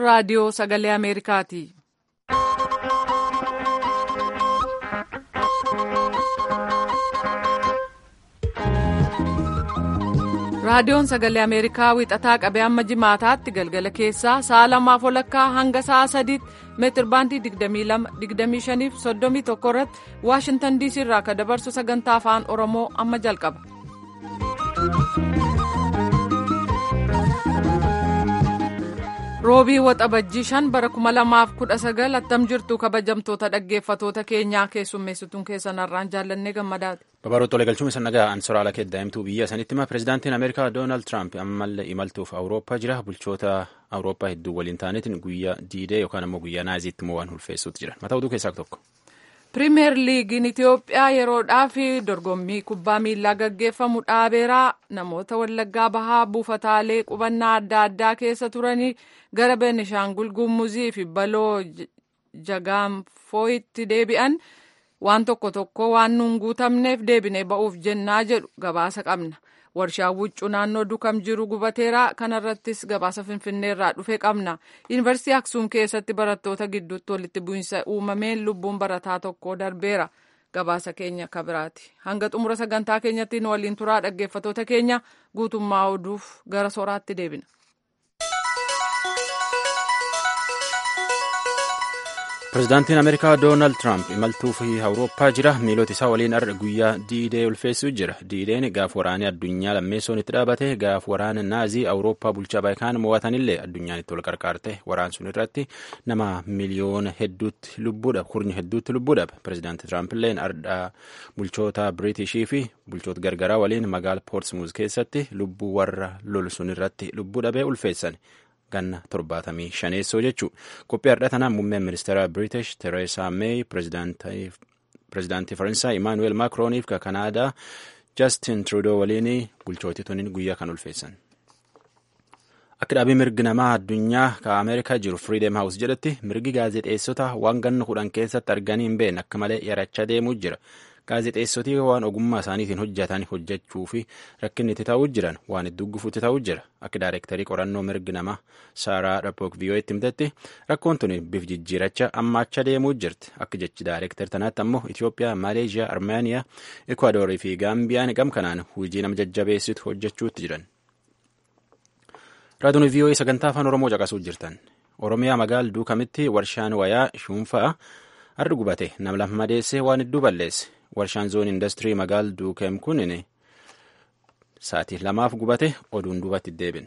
raadiyoo sagalee Ameerikaati. raadiyoon sagalee ameerikaa wixataa qabee amma jimaataatti galgala keessaa sa'a lamaaf walakkaa hanga sa'a sadiitti meetir baandii 22 fi 31 irratti waashintan diisii irraa kan dabarsu sagantaa afaan oromoo amma jalqaba. roobii waxabajjii shan bara 2019 attam jirtu kabajamtoota dhaggeeffatoota keenyaa keessummeessituun keessan har'aan jaallannee gammadaati. Babaroota waliin galchuun isa nagaa ansoraala keddaa'imtuu biyya sanitti hima pirezidaantiin Ameerikaa Doonaald Tiraamp ammallee imaltuuf Awurooppaa jira bulchoota Awurooppaa hedduu waliin ta'aniitiin guyyaa diidee yookaan ammoo guyyaa naaziitti immoo waan ulfeessuutu jira mataa oduu keessaa tokko. pirimeer liigiin itiyoophiyaa yeroodhaaf dorgommii kubbaa miilaa gaggeeffamu dhaabeeraa namoota wallaggaa bahaa buufataalee qubannaa adda addaa keessa turanii gara beenishaangul gumuzii fi baloo jagaanfooyitti deebi'an waan tokko tokko waan nuun guutamneef deebinee ba'uuf jennaa jedhu gabaasa qabna warshaa huccuu naannoo dukam jiru gubateera kanarrattis gabaasa finfinneerraa dhufe qabna yuunivarsiitii aksuum keessatti barattoota gidduutti walitti bu'iinsa uumameen lubbuun barataa tokko darbeera gabaasa keenya akka biraati hanga xumura sagantaa keenyatti nu waliin turaa dhaggeeffatoota keenya guutummaa oduuf gara soraatti deebina. pirezidaantiin ameerikaa doonaald tiraamp imaltuuf awurooppaa jira miilota isaa waliin har'a guyyaa diidee ulfeessuu jira diideen gaaf waraanee addunyaa lammeessoon itti dhaabate gaaf waraana naazii awurooppaa bulchaa baayikaan mo'atanillee addunyaan itti wal qarqaarte waraan sun irratti nama miliyoona hedduutti lubbuudha kurnya hedduutti lubbuudha pirezidaanti tiraampiilleen har'a bulchoota biriitishii fi bulchoota gargaraa waliin magaala poortsmuuz keessatti lubbuu warra lol sun irratti lubbuu dhabee ulfeessan. ganna torbaatamii shaneessoo jechuu qophii har'a tanaan muummeen ministeera british tereesaa meey pirezidaantii faransaay imaanuweel maakrooniif ka kanaadaa jastin trudoo waliin bulchootii tuniin guyyaa kan ulfeessan. akka dhaabii mirgi namaa addunyaa ka ameerikaa jiru firiidem haawus jedhatti mirgi gaazexeessota waan ganna kudhan keessatti arganii hin beekne akka malee yarachaa deemuu jira. gaazexeessotii waan ogummaa isaaniitiin hojjetan hojjechuu fi rakkinni itti ta'uu jiran waan itti duggufuutti ta'uu jira akka daayirektarii qorannoo mirgi namaa saaraa dhapook viiyoo'etti himtetti rakkoon tuni bif jijjiiracha ammaacha deemuu jirti akka jechi daayirektar tanaatti ammoo itiyoophiyaa maaleeshiyaa armeeniyaa ekwaadoorii fi gaambiyaan gam kanaan hojii nama jajjabeessitu hojjechuutti jiran. raadiyoon viiyoo'ee sagantaa afaan oromoo caqasuu jirtan oromiyaa magaal duukamitti warshaan wayaa shuunfaa har'a gubate nam lama madeessee waan hedduu balleesse. warshaan zoon industirii magaal duukem kunin sa'aatii lamaaf gubate oduun duubatti deebin.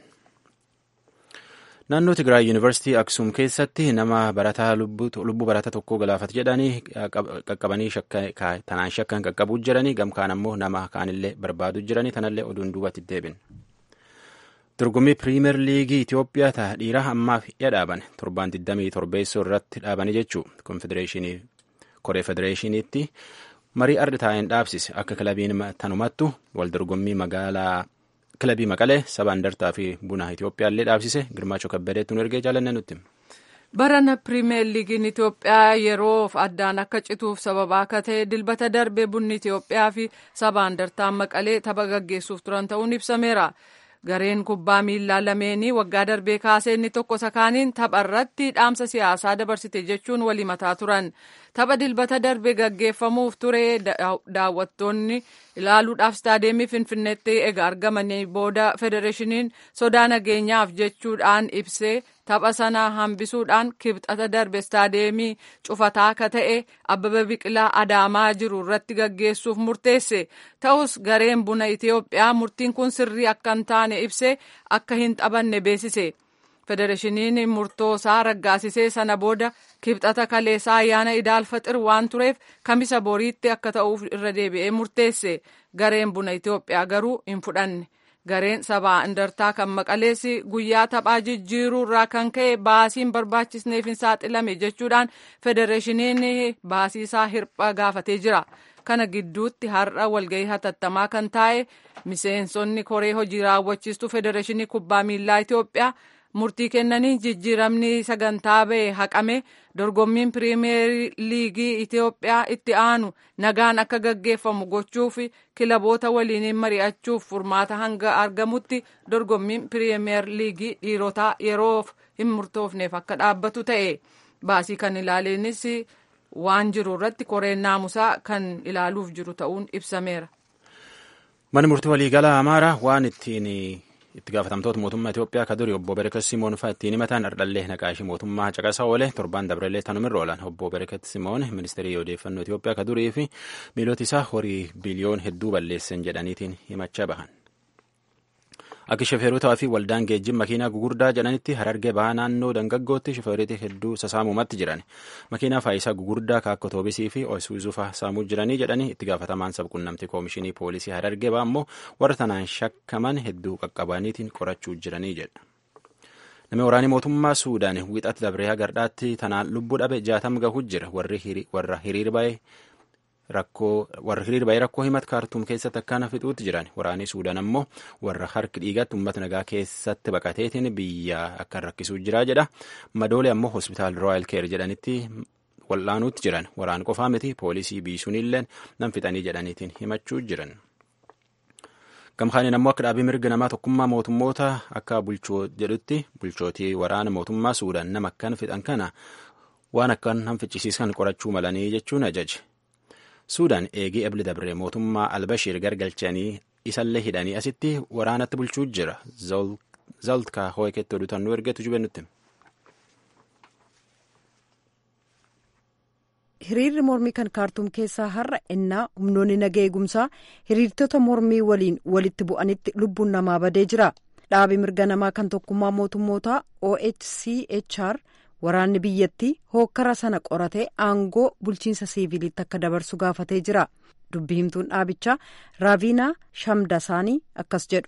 naannoo tigraay yuunivarsiitii aksuum keessatti nama barataa lubbuu barataa tokkoo galaafate jedhanii qaqqabanii tanaan shakkan qaqqabuu jiranii gamkaan ammoo nama kaanillee barbaadu jiranii tanallee oduun duubatti deebin. dorgommii piriimeer liigii Itoophiyaa ta'a dhiiraa ammaaf dhaaban torbaan 27 irratti dhaabanii jechuu konfedereeshinii koree federeeshiniitti marii arda taa'een dhaabsise akka kilabiin tanumattu wal dorgommii magaalaa kilabii maqalee saba andartaa fi buna Itoophiyaallee dhaabsise girmaachoo kabbadeetti nu ergee jaalanne nutti. barana pirimeer liigiin Itoophiyaa yeroof addaan akka cituuf sababa akka ta'e dilbata darbe bunni Itoophiyaa fi saba andartaa maqalee tapha gaggeessuuf turan ta'uun ibsameera. gareen kubbaa miillaa lameenii waggaa darbee kaasee inni tokko sakaaniin tapha irratti dhaamsa siyaasaa dabarsite jechuun walii mataa turan tapha dilbata darbee gaggeeffamuuf ture daawwattoonni ilaaluudhaaf istaadeemii finfinneetti egaa argamanii booda federeeshiniin sodaa nageenyaaf jechuudhaan ibsee tapha sana hambisuudhaan kibxata darbe istaadeemii cufataa akka ta'e abbaba biqilaa adaamaa jiru irratti gaggeessuuf murteesse ta'us gareen buna itiyoophiyaa murtiin kun sirrii akka hin taane ibse akka hin taphanne beeksise federeeshiniin murtoo isaa raggaasisee sana booda kibxata kaleessaa ayyaana idaalfaxir waan tureef kamisa boriitti akka ta'uuf irra deebi'ee murteesse gareen buna itiyoophiyaa garuu hin fudhanne. gareen sabaa indartaa kan maqaleessi guyyaa taphaa jijjiiruu irraa kan ka'e baasiin barbaachisneef hin saaxilame jechuudhaan federeeshiniin baasii isaa hirpha gaafatee jira. kana gidduutti har'a walgahii hatattamaa kan taa'e miseensonni koree hojii raawwachiistuu federeeshinii kubbaa miillaa Itoophiyaa murtii kennanii jijjiiramni sagantaa ba'e haqame dorgommiin piriimeer liigii Itoophiyaa itti aanu nagaan akka gaggeeffamu gochuuf kilaboota waliin mari'achuuf furmaata hanga argamutti dorgommiin piriimeer liigii dhiirotaa yeroof hin murtoofneef akka dhaabbatu ta'e baasii kan ilaaleenis waan jiru irratti koreen naamusaa kan ilaaluuf jiru ta'uun ibsameera. Manni murtii waliigalaa Amaaraa waan ittiin itti gaafatamtoota mootummaa Itoophiyaa ka durii obbo Berekat Simoon fa'aa ittiin himatan ardhallee naqaashii mootummaa caqasaa oole torbaan dabrellee tanumirra oolan obbo Berekat Simoon ministeerii odeeffannoo Itoophiyaa ka durii fi miilota isaa horii biliyoon hedduu balleessan jedhaniitiin himachaa bahan. Akka shofeerotaa fi waldaan geejjiba makiinaa gugurdaa jedhanitti harargee bahaa naannoo dangaggootti shofeerotii hedduu sasaamumatti jiran. Makiinaa faayisaa gugurdaa ka akka otoobisii fi isuuzuu fa'aa saamuu jiranii jedhanii itti gaafatamaan sabquunnamtii koomishinii poolisii harargee bahaa immoo warra tanaan shakkaman hedduu qaqqabaniitiin qorachuu jiranii jedha. Namni waraanii mootummaa Suudaan wixatti dabree hagardhaatti tanaan lubbuu dhabe jaatam gahuu jira warra hiriir baay'ee. rakkoo warra hiriir baay'ee rakkoo himat kaartuum keessatti akkana fixuutti jiran waraanii suudaan ammoo warra harki dhiigatti uummata nagaa keessatti baqateetiin biyya akka rakkisuu jira jedha madoolee ammoo hospitaal rooyal keer jedhanitti wal'aanuutti jiran waraan qofaa miti poolisii biisuunillee nan fixanii jedhaniitiin himachuu jiran. gamkaaniin ammoo akka dhaabii mirga namaa tokkummaa mootummoota akka bulchoo jedhutti bulchootii waraana mootummaa suudaan nama akkan fixan kana waan akkan hanfichisiisan qorachuu malanii jechuun ajaje. suudaan eegii ebli dabre mootummaa albashiir gargalchanii isallee hidhanii asitti waraanatti bulchuu jira zoltka hooyketti odutannuu ergeetu jubennutti hiriirri mormii kan kaartuum keessaa har'a innaa humnoonni nagaa eegumsaa hiriirtota mormii waliin walitti bu'anitti lubbuun namaa badee jira dhaabi mirga namaa kan tokkummaa mootummootaa ohchr waraanni biyyattii hookkara sana qoratee aangoo bulchiinsa siiviilitti akka dabarsu gaafatee jira dubbi himtuun dhaabichaa raaviinaa shamdasaanii akkas jedhu.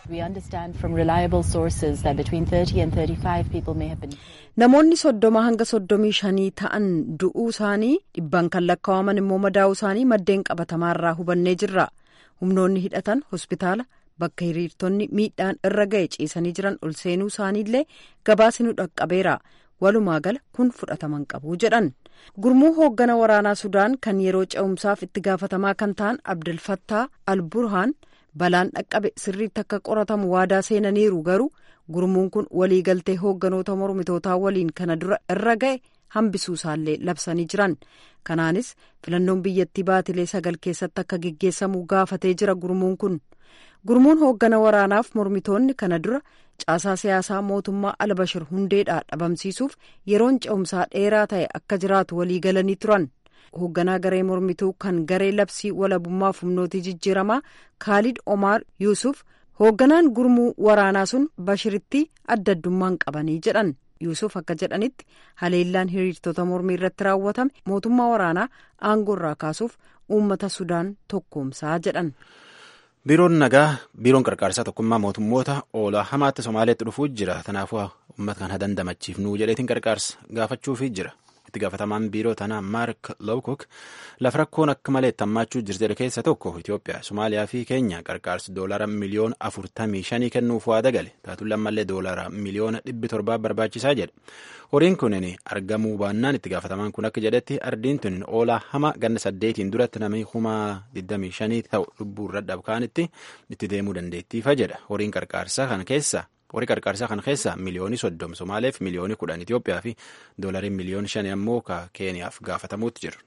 namoonni soddoma hanga soddomii shanii ta'an du'uu isaanii dhibban kan lakkaa'aman immoo madaa'uu isaanii maddeen qabatamaarraa hubannee jirra humnoonni hidhatan hospitaala bakka hiriirtonni miidhaan irra ga'e ciisanii jiran ol seenuu isaaniillee gabaasni dhaqqabeera. walumaa gala kun fudhataman qabu jedhan gurmuu hooggana waraanaa sudaan kan yeroo ce'umsaaf itti gaafatamaa kan ta'an abdulfattaa alburhaan balaan dhaqqabe sirriitti akka qoratamu waadaa seenaniiru garuu gurmuun kun waliigaltee hoogganoota mormitootaa waliin kana dura irra ga'e hambisuu isaallee labsanii jiran kanaanis filannoon biyyattii baatilee sagal keessatti akka geggeessamu gaafatee jira gurmuun kun gurmuun hooggana waraanaaf mormitoonni kana dura caasaa siyaasaa mootummaa albashir hundeedhaa dhabamsiisuuf yeroon ce'umsaa dheeraa ta'e akka jiraatu walii galanii turan hoogganaa garee mormituu kan garee labsii walabummaaf humnootii jijjiiramaa kaalid omaar yuusuf hoogganaan gurmuu waraanaa sun bashiritti adda addummaan qabanii jedhan yuusuf akka jedhanitti haleellaan hiriirtota mormii irratti raawwatame mootummaa waraanaa aangoo irraa kaasuuf uummata sudaan tokkoomsaa jedhan. biiroon nagaa biiroon qarqaarsaa tokkummaa mootummoota oolaa hamaatti somaaleetti dhufuu jira kanaafuu uummata kana dandamachiifnuu jedheetiin qarqaarsa gaafachuufii jira itti gaafatamaan biiroo tanaa maark lowkok lafa rakkoon akka malee hammaachuu jirte keessa tokko itiyoophiyaa somaaliyaa fi keenya qarqaarsi doolara miliyoona afurtamii shanii kennuuf waada gale taatuun lammallee doolara miliyoona dhibbi torbaa barbaachisaa jedha horiin kunin argamuu baannaan itti gaafatamaan kun akka jedhetti ardiin tun oolaa hama ganna saddeetiin duratti namni kuma 25 ta'u lubbuu irra dhabkaanitti itti deemuu dandeettiifa jedha horiin qarqaarsaa kana keessa horii qarqaarsaa kana keessa miliyoonii soddom somaaleef miliyoonii kudhan Itoophiyaa fi doolariin miliyoonii shanii ammoo ka keeniyaaf gaafatamuutti jiru.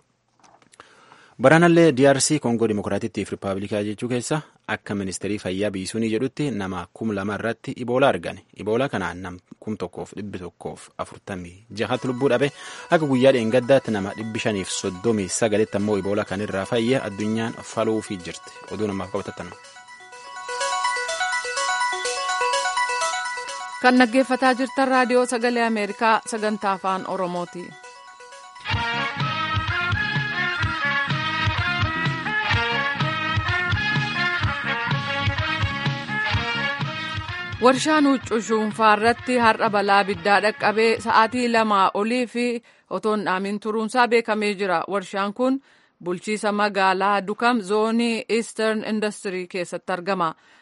Baraanallee DRC Koongoo Dimokiraatittiif Rippaabilikaa jechuu keessa akka ministeerii fayyaa biisuunii jedhutti nama kum lama irratti iboolaa argane. Iboolaa kanaan nam kum tokkoof dhibbi tokkoof afurtamii jahatti lubbuu dhabe akka guyyaa dheengaddaatti nama dhibbi shaniif soddomii sagalitti ammoo iboolaa kanirraa fayyee addunyaan faluufii jirti. Oduu namaaf qabatattan. kan dhaggeeffataa jirtan raadiyoo sagalee ameerikaa sagantaa afaan oromooti. warshaan huccuu shuunfaa irratti har'a balaa abiddaa dhaqqabee sa'aatii lamaa olii fi otoo hin dhaamin turuunsaa beekamee jira warshaan kun bulchiisa magaalaa dukam zoonii eastern industry keessatti argama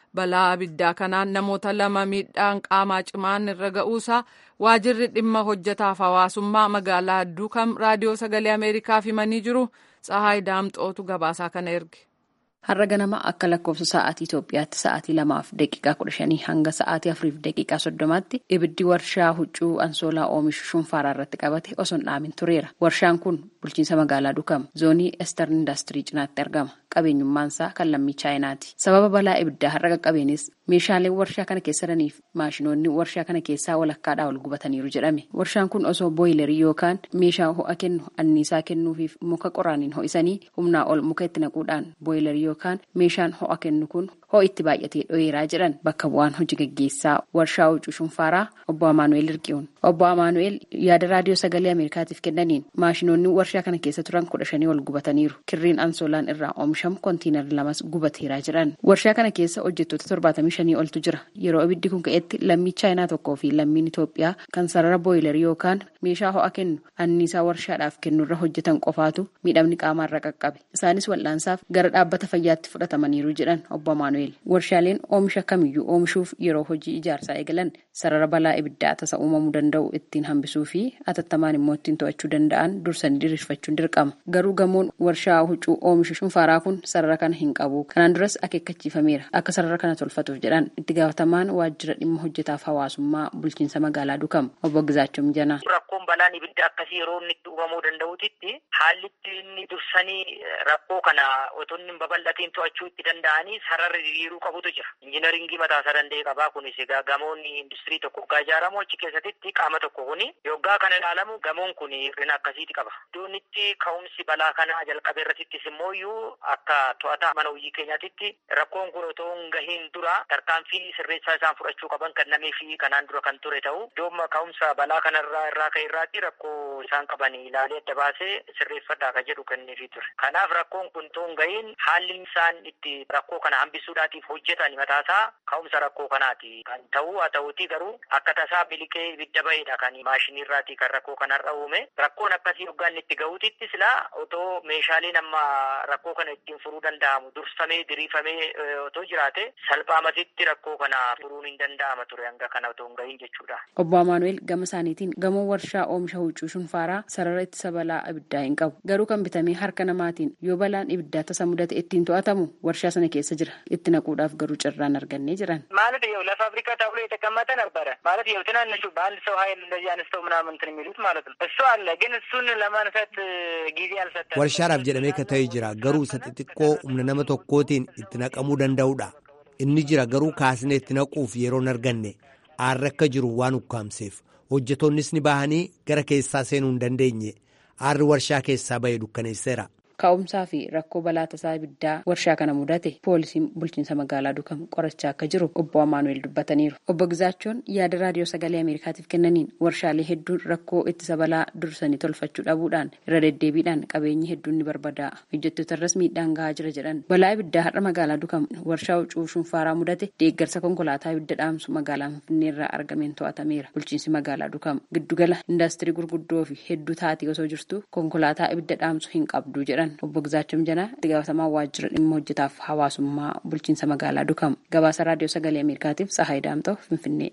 balaa abiddaa kanaan namoota lama miidhaan qaamaa cimaan irra ga'uusaa waajirri dhimma hojjetaaf hawaasummaa magaalaa Dukam raadiyoo sagalee Ameerikaaf himanii jiru. Tsahaay Daamxootu gabaasaa kana erge. Har'a ganama akka lakkoofsa sa'aatii Itoophiyaatti sa'aatii lamaaf daqiiqaa kudha shanii hanga sa'aatii afuriif daqiiqaa soddomaatti ibiddi warshaa huccuu ansoolaa oomishu shunfaaraa irratti qabate osoo hin dhaamin tureera. Warshaan kun bulchiinsa magaalaa Dukam zoonii Ester Indaastirii cinaatti argama. Qabeenyummaansaa kan lammii Chaayinaati. Sababa balaa ibiddaa har'a qaqqabeenis meeshaaleen warshaa kana keessa jiraniif maashinoonni warshaa kana keessaa walakkaadhaa ol gubataniiru jedhame. Warshaan kun osoo booyilarii yookaan meeshaa ho'a kennu anniisaa kennuufiif muka qoraaniin ho'isanii humnaa ol muka itti naquudhaan booyilarii yookaan meeshaan ho'a kennu kun ho'i itti baay'atee dho'eeraa jedhan bakka bu'aan hojii gaggeessaa warshaa huccuu shunfaaraa obbo Amaanu'eel Irqi'uun. Obbo Amaanu'eel yaada raadiyoo sagalee Ameerikaatiif kennaniin maashinoonni warshaa kana keessa turan kudha shanii ol gubataniiru. Kirriin ansoolaan irraa oomishamu kontiinarri lamas gubateeraa jedhan. Warshaa kana keessa hojjettoota torbaatamii shanii oltu jira. Yeroo ibiddi kun ka'etti lammii chaayinaa tokkoo fi lammiin Itoophiyaa kan sarara booyilarii yookaan meeshaa ho'a kennu anniisaa warshaadhaaf kennurra hojjetan qofaatu miidhamni qaamaarra qaqqabe. Isaanis wal'aansaaf gara dhaabbata fayyaatti fudhatamaniiru jedhan obbo Amaanu'eel. Warshaaleen oomisha kamiyyuu oomishuuf yeroo hojii ijaarsaa eegalan sarara balaa ibiddaa tasa uumamuu danda'u ittiin hambisuu fi atattamaan immoo ittiin to'achuu danda'an dursanii diriirfachuun dirqama. Garuu gamoon warshaa huccuu oomishu shunfaaraa kun sarara kana hin qabu. Kanaan duras akeekkachiifameera. Akka sarara kana tolfatuuf jedhan itti gaafatamaan waajjira dhimma hojjetaaf hawaasummaa bulchiinsa magaalaa Dukam obbo Gizaachoo Mijanaa. Rakkoon balaan ibidda akkasii yeroo inni itti uumamuu danda'utitti haalli inni dursanii rakkoo kana otoo inni hin babal'atiin to'achuu itti danda'anii sararri diriiruu qabutu jira. Injiinaringii mataa isaa danda'e qabaa kunis egaa gamoonni industirii tokko hoggaa ijaaramu achi keessatti qaama tokko kuni yoggaa kana ilaalamu gamoon kun hir'ina akkasiiti qaba. Iddoon itti ka'umsi balaa kanaa jalqabe irrattis immoo iyyuu akka to'ataa mana hojii keenyaatitti rakkoon kun otoo hin gahiin dura tarkaanfii sirreessaa isaan fudhachuu qaban kennamee fi kanaan dura kan ture ta'u iddoon ka'umsa balaa kanarraa irraa ka'e irraatti rakkoo isaan qaban ilaalee adda baasee sirreeffadhaa kan jedhu kenneefii ture. Kanaaf rakkoon kun otoo hin gahiin haalli isaan itti rakkoo kana hambisuudhaatiif hojjetan mataasaa ka'umsa rakkoo kanaati kan ta'u haa ta'uuti garuu akka tasaa biliqee ibidda ba'eedha kan maashinii irraati kan rakkoo kanarra uume rakkoon akkasii hoggaan itti ga'uutitti silaa otoo meeshaaleen amma rakkoo kana ittiin furuu danda'amu dursamee diriifamee otoo jiraate salphaamatitti rakkoo kana furuun hin danda'ama ture hanga kana otoo hin gahin jechuudha. Obbo Amaanu'eel gama isaaniitiin gamoo warshaa oomisha huccuu shunfaaraa sarara ittisa balaa ibiddaa hin qabu garuu kan bitamee harka namaatiin yoo balaan ibiddaa tasa mudate ittiin to'atamu warshaa sana keessa jira itti naquudhaaf garuu carraan argannee jiran. ማለት ያው ለፋብሪካ ተብሎ የተቀመጠ ነበረ ማለት ያው ትናንሹ በአንድ ሰው ኃይል እንደዚህ አንስተው ምናምን እንትን የሚሉት ማለት ነው። እሱ አለ ግን እሱን ለማንሳት ጊዜ አልሰጠንም። warshaadhaaf jedhamee ka ta'e jira garuu isa xixiqqoo humna nama tokkootiin itti naqamuu danda'udha inni jira garuu kaasnee itti naquuf yeroo hin arganne aarri akka jiru waan ukkaamseef hojjetoonnis ni bahanii gara keessaa seenuu hin dandeenye aarri warshaa keessaa ba'e dukkaneesseera. Ka'umsaa fi rakkoo balaa tasaa ibiddaa warshaa kana mudate poolisiin bulchiinsa magaalaa Dukam qorachaa akka jiru obbo Amaanu'eel dubbataniiru. Obbo Gizaachoon yaada raadiyoo sagalee Ameerikaatiif kennaniin warshaalee hedduun rakkoo ittisa balaa dursanii tolfachuu dhabuudhaan irra deddeebiidhaan qabeenyi hedduun ni barbada'a. Hojjettoota irras miidhaan gahaa jira jedhan. Balaa ibiddaa har'a magaalaa Dukam warshaa huccuu shunfaaraa mudate deeggarsa konkolaataa ibidda dhaamsu magaalaa Finfinnee irraa argameen to'atameera. Bulchiinsi magaalaa Dukam giddugala indaastirii gurguddoo fi hedduu taatee osoo jirtu konkolaataa ibidda dhaamsu hin qabdu jedhan. obbo Gizaachoo Mijanaa itti gaafatamaa waajjira dhimma hojjetaaf hawaasummaa bulchiinsa magaalaa Dukam gabaasa raadiyoo sagalee Ameerikaatiif Tsahaay Daamtoo Finfinnee.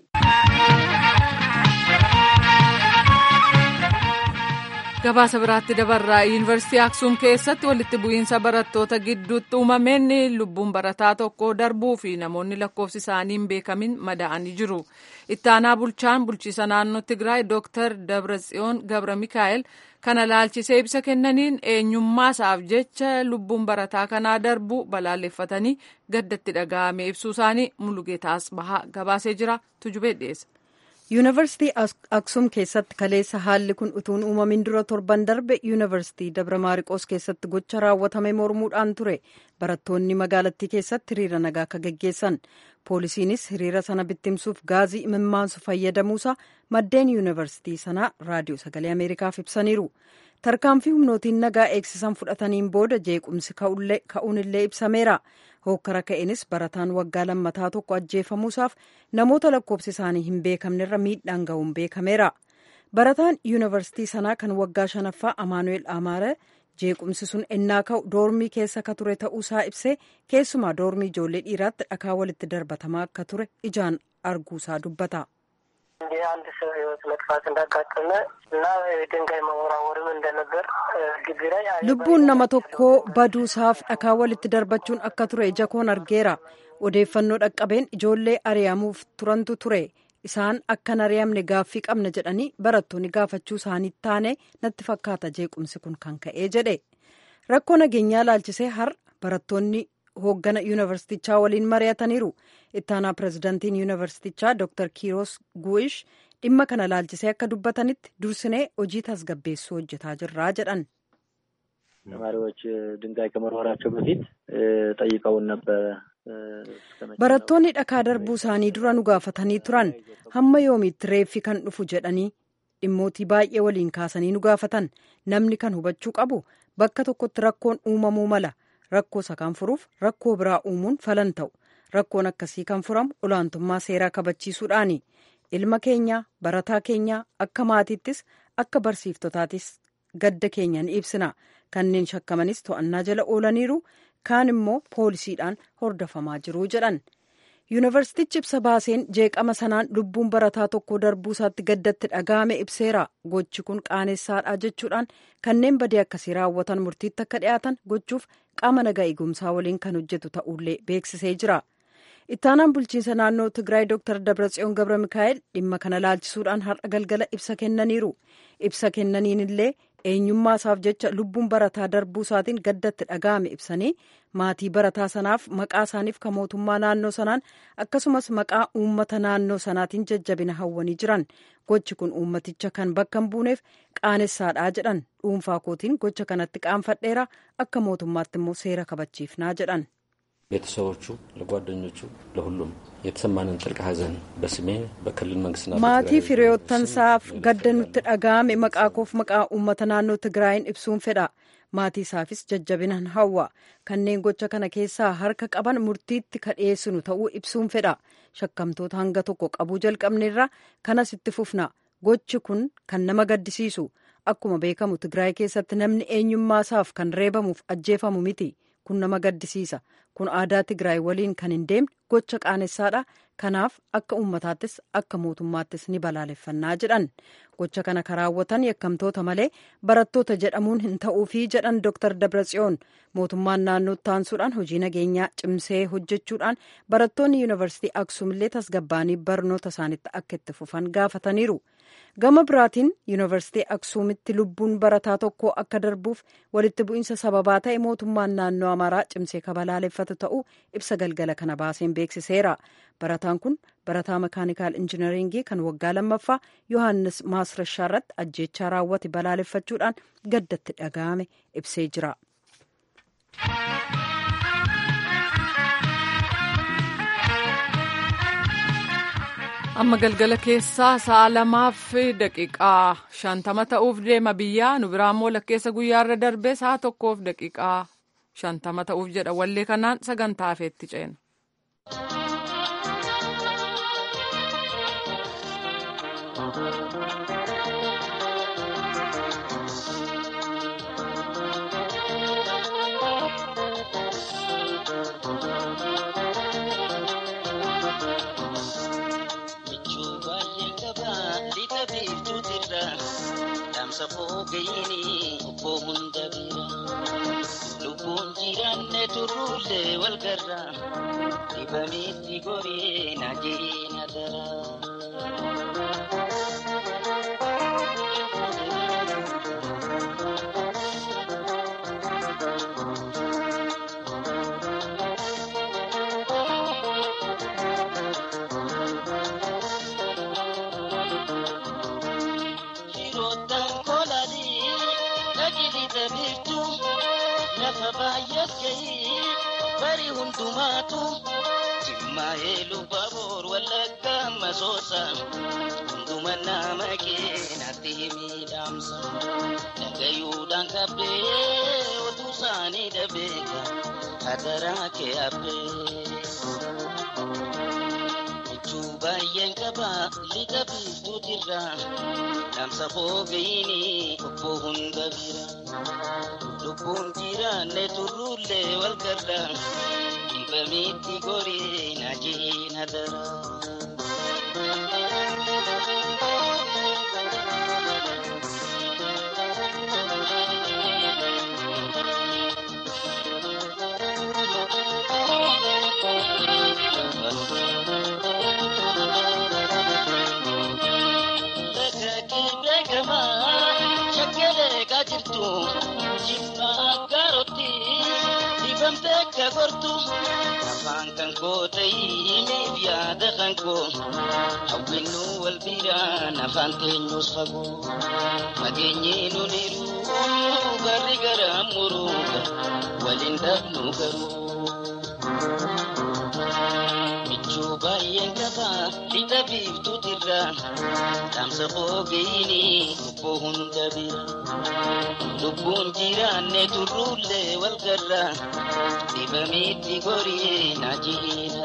gabaasa biraatti dabarraa yuunivarsiitii aksuum keessatti walitti bu'iinsa barattoota gidduutti uumameen lubbuun barataa tokko darbuu fi namoonni lakkoofsi isaanii hin beekamin madaa'anii jiru ittaanaa bulchaan bulchiisa naannoo tigraay dooktar dabratsiyoon gabra mikaa'el kana laalchisee ibsa kennaniin eenyummaasaaf jecha lubbuun barataa kanaa darbu balaaleffatanii gaddatti dhaga'ame ibsuu isaanii mulugeetaas bahaa gabaasee jira tujubee dhiyeessa. yuunivarsiitii aksum keessatti kaleessa haalli kun utuun uumamin dura torban darbe yuunivarsiitii dabra maariqoos keessatti gocha raawwatame mormuudhaan ture barattoonni magaalattii keessatti hiriira nagaa akka geggeessan poolisiinis hiriira sana bittimsuuf gaazii imimmaansu fayyadamuusaa maddeen yuunivarsiitii sanaa raadiyoo sagalee ameerikaaf ibsaniiru tarkaanfii humnootiin nagaa eegsisan fudhataniin booda jeequmsi ka'uunillee ibsameera hookkara ka'eenis barataan waggaa lammataa tokko ajjeefamuusaaf namoota lakkoofsi isaanii hin beekamnerra miidhaan ga'uun beekameera barataan yuunivarsiitii sanaa kan waggaa shanaffaa amaanu'eel amaare jeequmsi sun ennaa ka'u doormii keessa ka ture ta'uusaa ibsee keessumaa doormii ijoollee dhiiraatti dhakaa walitti darbatamaa akka ture ijaan arguusaa dubbata. የአንድ ሰው ህይወት መጥፋት እንዳጋጠመ እና ድንጋይ መወራወርም እንደነበር ግቢ ላይ lubbuun nama tokkoo baduusaaf dhakaa walitti darbachuun akka ture ija koon argeera odeeffannoo dhaqqabeen ijoollee ari'amuuf turantu ture isaan akkan ari'amne gaaffii qabna jedhanii barattoonni gaafachuu isaanii taane natti fakkaata jeequmsi kun kan ka'ee jedhe rakkoo nageenyaa laalchisee har barattoonni hooggana yuunivarsiitichaa waliin mari'ataniiru ittaanaa pirezidantiin yuunivarsiitichaa dr kiiros gu'ish dhimma kana laalchisee akka dubbatanitti dursinee hojii tasgabbeessuu hojjetaa jirraa jedhan. ተማሪዎች ድንጋይ ከመወርወራቸው በፊት ጠይቀውን ነበረ። barattoonni dhakaa darbuu isaanii dura nu gaafatanii turan hamma yoomiitti reeffi kan dhufu jedhanii dhimmootii baay'ee waliin kaasanii nu gaafatan namni kan hubachuu qabu bakka tokkotti rakkoon uumamuu mala rakkoo isa kan furuuf rakkoo biraa uumuun falan ta'u rakkoon akkasii kan furamu olaantummaa seeraa kabachiisuudhaani ilma keenya barataa keenya akka maatiittis akka barsiiftotaatis gadda keenya ni ibsina kanneen shakkamanis to'annaa jala oolaniiru kaan immoo poolisiidhaan hordofamaa jiru jedhan yuunivarsiitichi ibsa baaseen jeeqama sanaan lubbuun barataa tokko darbuu isaatti gaddatti dhaga'ame ibseera gochi kun qaaneessaadha jechuudhaan kanneen badii akkasii raawwatan murtiitti akka dhiyaatan gochuuf qaama nagaa eegumsaa waliin kan hojjetu ta'ullee beeksisee jira ittaanaan bulchiinsa naannoo tigraay dr dabratsiyoon gabra mikaa'el dhimma kana laalchisuudhaan har'a galgala ibsa kennaniiru ibsa kennaniin illee eenyummaa isaaf jecha lubbuun barataa darbuu isaatiin gaddatti dhaga'ame ibsanii maatii barataa sanaaf maqaa isaaniif kan mootummaa naannoo sanaan akkasumas maqaa uummata naannoo sanaatiin jajjabina hawwanii jiran gochi kun uummaticha kan bakka hin buuneef qaanessaadhaa jedhan dhuunfaa kootiin gocha kanatti qaanfadheera akka mootummaatti immoo seera kabachiifnaa jedhan. ቤተሰቦቹ፣ ለጓደኞቹ፣ ለሁሉም የተሰማንን ጥልቅ ሐዘን በስሜ በክልል መንግስትና maatii firiyoottansaaf gadda nutti dhaga'ame maqaa koof maqaa uummata naannoo tigraayin ibsuun fedha maatii isaafis jajjabinan hawwa kanneen gocha kana keessaa harka qaban murtiitti ka dhiyeessinu ta'uu ibsuun fedha shakkamtoota hanga tokko qabuu jalqabneerra kanas itti fufna gochi kun kan nama gaddisiisu akkuma beekamu tigraay keessatti namni eenyummaa isaaf kan reebamuuf ajjeefamu miti kun nama gaddisiisa kun aadaa tigraay waliin kan hin deemne gocha qaanessadha kanaaf akka uummataattis akka mootummaattis ni balaaleffannaa jedhan gocha kana karaawwatan yakkamtoota malee barattoota jedhamuun hin ta'uufii jedhan dr dabratsiyoon mootummaan naannoo taansuudhaan hojii nageenyaa cimsee hojjechuudhaan barattoonni yuunivarsiitii aksuumillee tasgabbaanii barnoota isaanitti akka itti fufan gaafataniiru. gama biraatiin yuunivarsiitii aksuumitti lubbuun barataa tokko akka darbuuf walitti bu'iinsa sababaa ta'e mootummaan naannoo amaaraa cimsee kabalaaleffatu ta'uu ibsa galgala kana baaseen beeksiseera barataan kun barataa makaanikaal injinaringii kan waggaa lammaffaa yohaannis maasrashaa irratti ajjeechaa raawwate balaaleffachuudhaan gaddatti dhaga'ame ibsee jira. amma galgala keessaa sa'a lamaaf daqiiqaa shantama ta'uuf deema biyyaa nu biraammoo lakkeessa guyyaarra darbee sa'a tokkoof daqiiqaa shantama ta'uuf jedha wallee kanaan sagantaa hafeetti ceena. safoo gayini obboo hunda bira lubbuun jiraanne turruullee wal garra dibamitti goree na jeena dara. bari hundumaatu jimmaa'ee lubbaboor wallagga masoosa hunduma nama keenatti miidhamsa dhagayuudhaan kabbee otuu isaanii dhabeeka hadaraa kee abbee. michuu baay'een qaba lixa biiftuutirra dhaamsa foogayini obbo hunda bira lubbuun jiraanne turruullee wal garra dhibbamitti gorii najiin hadara. afaan kan koo ta'iniif yaada kan koo hawwinnu wal biraan afaan teenyus fagoo mageenyi nu niru garri gara muruu waliin dhabnu garuu michuu baay'een qaba lixa biiftuutirra dhaamsa foogayini lubbuu hunda bira lubbuun jiraanne turruullee wal garra dhibamitti gorii najiin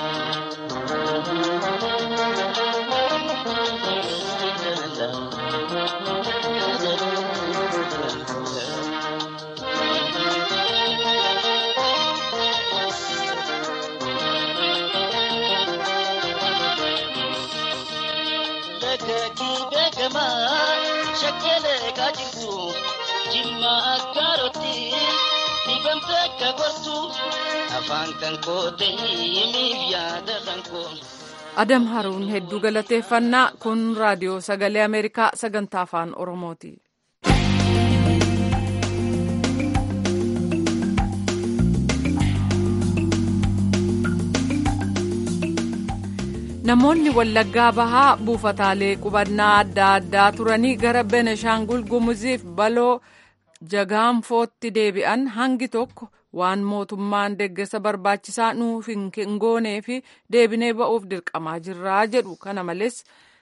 Dakakii beekamaa shakkeelee kaa jirtu jimma akkaarotti dhibamte akka gortu afaan kan koo ta'iniif yaada kan koo. Adam Haruun hedduu galateeffannaa kun raadiyoo sagalee Ameerikaa sagantaa afaan Oromooti. Namoonni Wallaggaa Bahaa buufataalee qubannaa adda addaa turanii gara Beneshaangul Gumuziif baloo jagaanfootti deebi'an hangi tokko waan mootummaan deeggarsa barbaachisaa nuuf hin goonee fi deebinee ba'uuf dirqamaa jirraa jedhu kana malees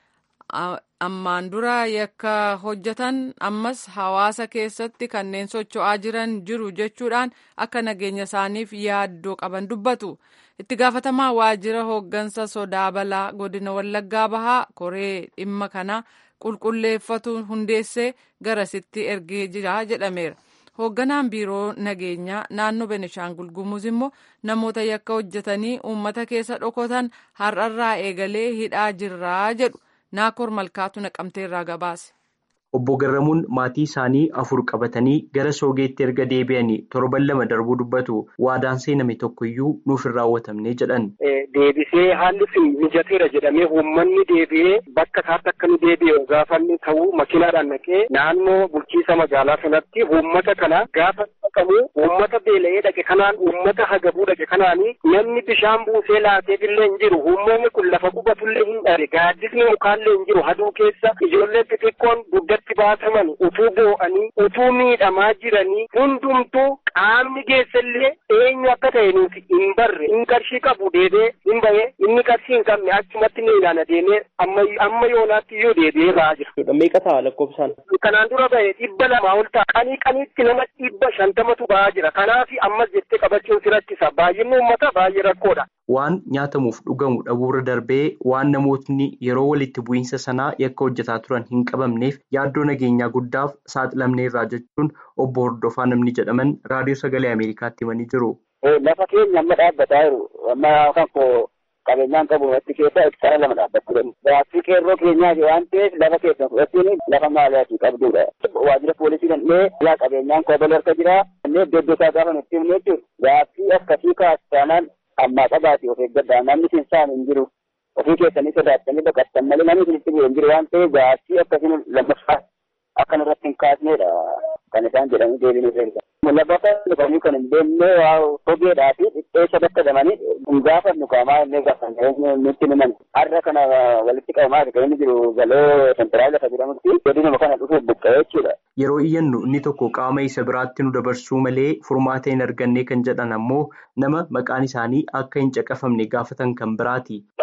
ammaan dura yakka hojjetan ammas hawaasa keessatti kanneen socho'aa jiran jiru jechuudhaan akka nageenya isaaniif yaaddoo qaban dubbatu. itti gaafatamaa waajjira hooggansa sodaa balaa godina wallaggaa bahaa koree dhimma kana qulqulleeffatu hundeessee garasitti ergee jira jedhameera. hoogganaan biiroo nageenyaa naannoo benishaangul gumuz immoo namoota yakka hojjetanii uummata keessa dhokotan har'arraa eegalee hidhaa jirraa jedhu naakoor malkaatu naqamteerraa gabaase. Obbo Garramuun maatii isaanii afur qabatanii gara soogeetti erga deebi'anii torban lama darbuu dubbatu waadaan seename tokkoyyuu nuuf hin raawwatamne jedhan. Deebisee haalli sun mijateera jedhamee uummanni deebi'ee bakka isaatti akka nu deebi'e gaafa inni ta'u makiinaadhaan naqee naannoo bulchiisa magaalaa sanatti uummata kana gaafa dhaqamu uummata beela'ee dhaqe kanaan uummata hagabuu dhaqe kanaanii namni bishaan buusee laateefillee hin jiru uummanni kun lafa qubatullee hin dhabe gaaddisni mukaallee hin jiru haduu keessa ijoollee xixiqqoon guddatti baataman utuu boo'anii utuu miidhamaa jiranii hundumtuu qaamni geessallee eenyu akka ta'e nuti hin barre hin qarshii qabu deebee hin bahe inni qarshii hin qabne achumatti ni ilaana deemee amma yoonaatti iyyuu deebi'ee ba'aa jira. Meeqa ta'a lakkoofsaan? Kanaan dura bahe dhibba lamaa ol ta'a. Qanii qaniitti nama dhibba shantamatu ba'aa jira. Kanaaf ammas jettee qabachuun si rakkisa. Baay'inni uummata baay'ee rakkoodha. Waan nyaatamuuf dhugamu dhabuurra darbee waan namootni yeroo walitti bu'iinsa sanaa yakka hojjetaa turan hin qabamneef yaaddoo nageenyaa guddaaf saaxilamneerraa jechuun obbo Hordofaa namni jedhaman raadiyoo sagalee Ameerikaatti himanii jiru. Lafa keenya amma dhaabbataa jiru. Amma kan koo qabeenyaan qabu watti keessa hektaara lama dhaabbachuu danda'u. Gaaffii qeerroo keenyaati waan ta'eef lafa keessa fudhachuun lafa maaliyaati qabdudha. Waajjira poolisii dandhee yaa qabeenyaan koo bala harka jira. Innee iddoo iddoo isaa gaafa nutti himne jechuudha. Gaaffii akkasii kaastaanaan ammaa qabaate of eeggadhaa namni sinsaan hin jiru. Ofii keessanii sodaattanii baqattan malee namni isinitti bu'e hin jiru waan ta'eef gaaffii akkasiin lammaffaa akkan irratti hin kaasnedha kan isaan jedhanii deebiin irra lafa dhufanii kan hin deemne waa hogeedhaa fi dhidheessa bakka jedhamanii hin gaafannu qaamaa illee gaafanne nutti himan har'a kana walitti qabamaa kan inni jiru galoo sentiraal lafa jedhamutti godinuma kana dhufuuf buqqa'ee jechuudha. Yeroo iyyannu inni tokko qaama isa biraatti nu dabarsuu malee furmaata hin arganne kan jedhan ammoo nama maqaan isaanii akka hin caqafamne gaafatan kan biraati. Lakkoofni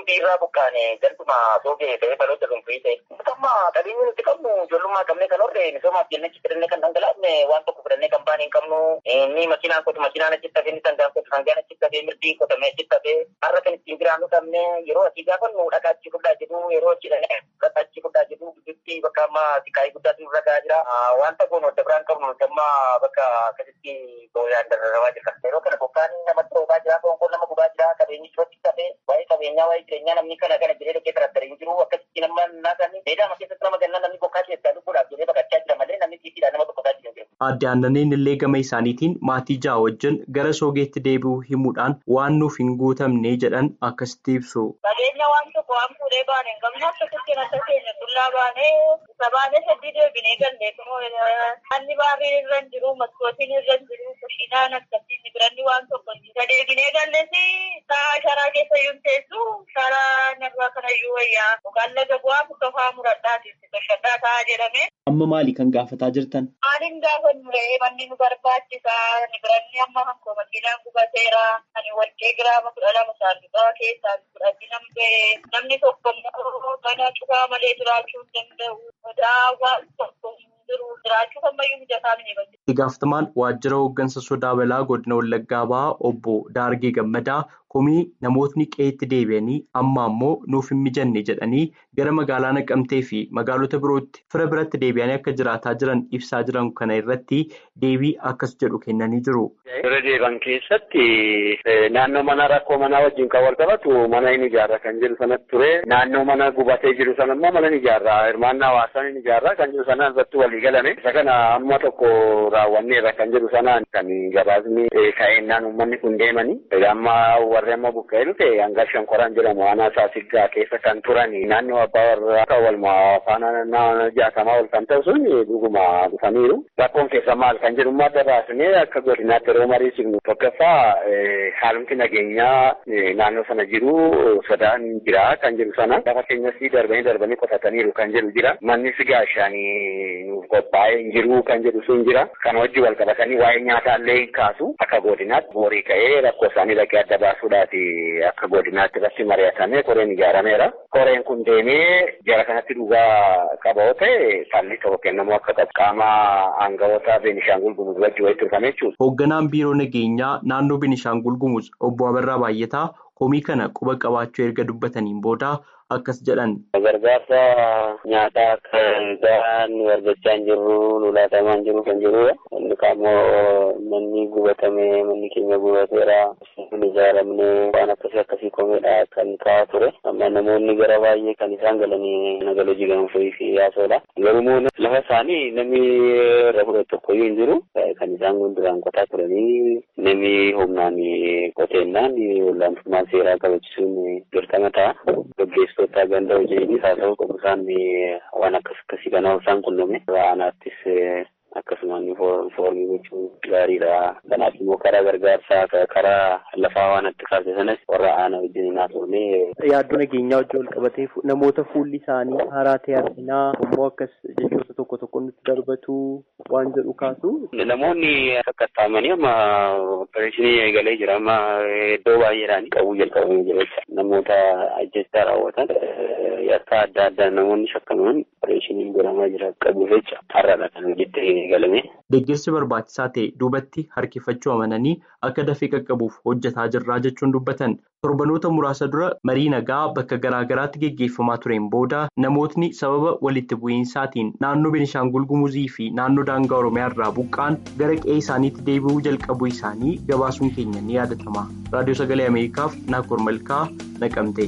hundi irraa buqqaane gantuma soogee ta'ee baloota dhuunfii ta'e. Amma qabeenyi nuti qabnu ijoollummaa qabnee kan horre misoomaaf jennee achi fidannee kan dhangalaafne waan tokko fidannee kan baane hin qabnu. Inni makiinaan kotu makiinaan achitti hafee inni sangaan kotu sangaan achitti hafee mirdiin qotamee achitti hafee har'a kan ittiin jiraannu qabne yeroo asii gaafannu dhaqaa achi fudhaa jedhu yeroo achi dhaqee dhaqaa achi fudhaa jedhu gidduutti bakka amma siqaayii guddaatu nurra gahaa jira. Wanta kun wadda biraan qabnu nuti amma bakka akkasitti booyaan dararrawaa jirra. Yeroo kana bokkaan namatti roobaa jira, qoonqoon nama gubaa jira, qabeenyi irratti hafee waa'ee qabeenyaa waa'ee jireenyaa namni kana kana jedhee dhaqee tarattara hin jiru akkasitti nama naasanii meedaama keessatti nama gannaa namni bokkaa keessaa lubbuudhaaf jedhee baqachaa jira malee namni tiitiidhaan nama tokkotaa jira. Aadde Aannaneen illee gama isaaniitiin maatii ja'a wajjin gara soogeetti deebi'uu himuudhaan waan nuuf hin guutamne jedhan akkasitti ibsu. Qabeenya waan tokko waan fuudhee baane hin qabne akkasitti nasa keenya dullaa baanee isa baanee sadii deebinee galleetumoo hanni baarrii irra hin jiru maskootiin irra hin jiru kushiinaan akkasitti biranni waan tokko isa deebinee galleesi sa'a sharaa keessa iyyuu teessu sharaa narraa kanayyuu wayyaa yookaan laga bu'aa muka fa'aa muradhaati bashadhaa ta'a jedhame. Amma maali kan gaafataa jirtan? Maaliin gaafannu re'ee manni nu barbaachisa ni biranni amma hankoo makiinaan gubateera ani warqee giraama kudha lama saanduqaa keessaa fudhatti namni namni tokko immoo mana cufaa malee jiraachuu hin danda'u sodaa waan tokko hin jiru jiraachuu ammayyuu mijataa mini bati. Itti gaafatamaan waajjira hooggansa sodaa balaa godina Wallaggaa Bahaa obbo Daargee Gammadaa komii namootni qe'eetti deebi'anii amma ammoo nuuf hin mijanne jedhanii gara magaalaa Naqamtee fi magaalota birootti fira biratti deebi'anii akka jiraataa jiran ibsaa jiran kana irratti deebii akkas jedhu kennanii jiru. Fira deeban keessatti naannoo mana rakkoo manaa wajjin kan wal qabatu mana hin ijaarra kan jedhu sanatti ture. Naannoo mana gubatee jiru sana immoo mana hin ijaarra. Hirmaannaa hawaasaa hin ijaarra kan jedhu sanaan irratti walii galame. Isa kana amma tokko raawwanneerra kan jedhu sanaan kan gabaasni ka'eennaan uummanni kun deemani. Amma warri amma buqqa'ee dhufe hanga shankoraan jedhamu aanaa saasiggaa keessa kan turan naannoo abbaa warraa kan walmaa faana jaatamaa ol kan ta'u sun dhuguma dhufaniiru. Rakkoon keessa maal kan jedhu immoo adda baasnee akka godinaatti yeroo mariisifnu tokkoffaa haalumti nageenyaa naannoo sana jiru sodaan jira kan jedhu sana lafa keenyas darbanii darbanii qotataniiru kan jedhu jira. Mannis gaashaanii nuuf qophaa'ee hin jiru kan jedhu sun jira. Kana wajji wal qabatanii waa'ee nyaataallee hin kaasu akka godinaatti boorii ka'ee rakkoo isaanii dhaqee adda baasuudhaaf akka godinaatti irratti mari'atamee koreen ijaarameera. Koreen kun deemee jara kanatti dhugaa qaba yoo ta'e falli tokko kennamuu akka qabu qaama aangawoota Beenishaangul Gumuz wajji walitti dhufame jechuudha. Hoogganaan biiroo nageenyaa naannoo Beenishaangul Gumuz obbo Abarraa Baay'ataa komii kana quba qabaachuu erga dubbataniin booda akkas jedhan. Gargaarsa nyaataa akka gahaan nu argachaa hin jirru nu laatamaa hin jiru kan jirudha. Inni kaammoo manni gubatame manni keenya gubateera nu ijaaramne waan akkasii akkasii komeedha kan kaa'aa ture. Amma namoonni gara baay'ee kan isaan galanii nagala jigan fi yaasoodha. Garuu lafa isaanii namni irra fudhatu tokkoyyuu hin jiru. Kan isaan gunduraan qotaa turanii namni humnaan qoteennaan olaantummaa seeraa kabachisuun dirqama ta'a. Gaggeessitoota ganda hojiinis haa ta'u qabu isaan waan akkas akkasii kana isaan qunname. Aanaattis akkasumaan foormii gochuun gaariidha. Kanaaf immoo karaa gargaarsaa karaa lafaa waan itti kaase sanas warra aanaa wajjin naasofnee. Yaaddoo nageenyaa wajjin wal qabatee namoota fuulli isaanii haaraa ta'e arginaa immoo akkas jechoota tokko tokko nutti darbatu waan jedhu kaasu. Namoonni qaxxaamanii amma opereeshinii eegalee jira amma iddoo baay'eedhaan qabuu jalqabamee jira jecha namoota ajjechaa raawwatan yakka adda addaa namoonni shakkaman opereeshinii godhamaa jira qabuuf jecha har'aadha kan hojiitti eegalame. Deeggarsi barbaachisaa ta'e duubatti harkifachuu amananii akka dafee qaqqabuuf hojjetaa jirraa jechuun dubbatan torbanoota muraasa dura marii nagaa bakka garaagaraatti geggeeffamaa tureen booda namootni sababa walitti bu'iinsaatiin naannoo Beenishaangul Gumuzii fi naannoo daangaa Oromiyaa irraa buqqaan gara qe'ee isaaniitti deebi'uu jalqabuu isaanii gabaasuun keenya ni yaadatama. Raadiyoo Sagalee Ameerikaaf Naakkor Malkaa Naqamtee.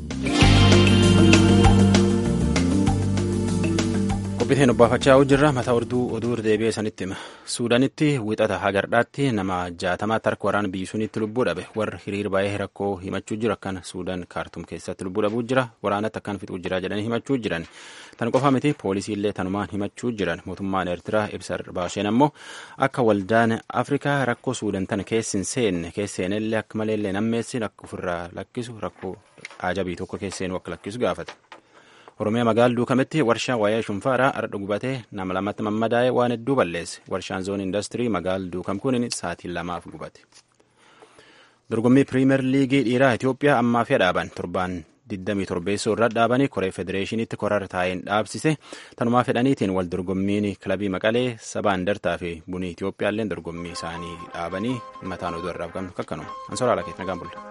qophiiteen obbaafachaa jirra mataa orduu oduu deebi'ee sanitti hima suudaanitti wixata hagardhaatti nama jaatamaatti harka waraana biyyisuunitti lubbuu dhabe warri hiriir baay'ee rakkoo himachuu jiru akkan suudaan kaartum keessatti lubbuu dhabuu jira waraanatti akkan fixuu jira jedhanii himachuu jiran tan qofa miti poolisiillee tanumaan himachuu jiran mootummaan eertiraa ibsa baaseen ammoo akka waldaan afrikaa rakkoo suudaan tana keessin seenne keesseenillee akka maleellee nammeessin akka ofirraa lakkisu rakkoo ajabii tokko keesseenuu akka lakkisu gaafate. Oromiyaa magaalaa duukametti warshaa waayee shunfaaraa ardha gubatee nama lamatti mammadaa'ee waan hedduu balleesse. Warshaan zoon indastirii magaalaa duukam kun sa'aatii lamaaf gubate. Dorgommii piriimeer liigii dhiiraa Itoophiyaa ammaa fi dhaaban torbaan 27 irra dhaabanii koree federeeshiniitti korar taa'een dhaabsise tanumaa fedhaniitiin wal dorgommiin kilabii maqalee sabaa indartaa fi bunii Itiyoophiyaallee dorgommii isaanii dhaabanii mataan oduu irraa qabnu kakkanuma ansoraa lakeet nagaan bulla.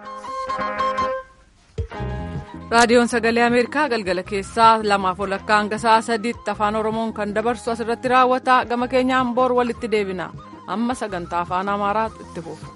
raadiyoon sagalee ameerikaa galgala keessaa lamaaf walakkaa hanga sa'a sadiitti afaan oromoon kan dabarsu asirratti raawwata gama keenyaan boor walitti deebina amma sagantaa afaan amaaraa itti fufu.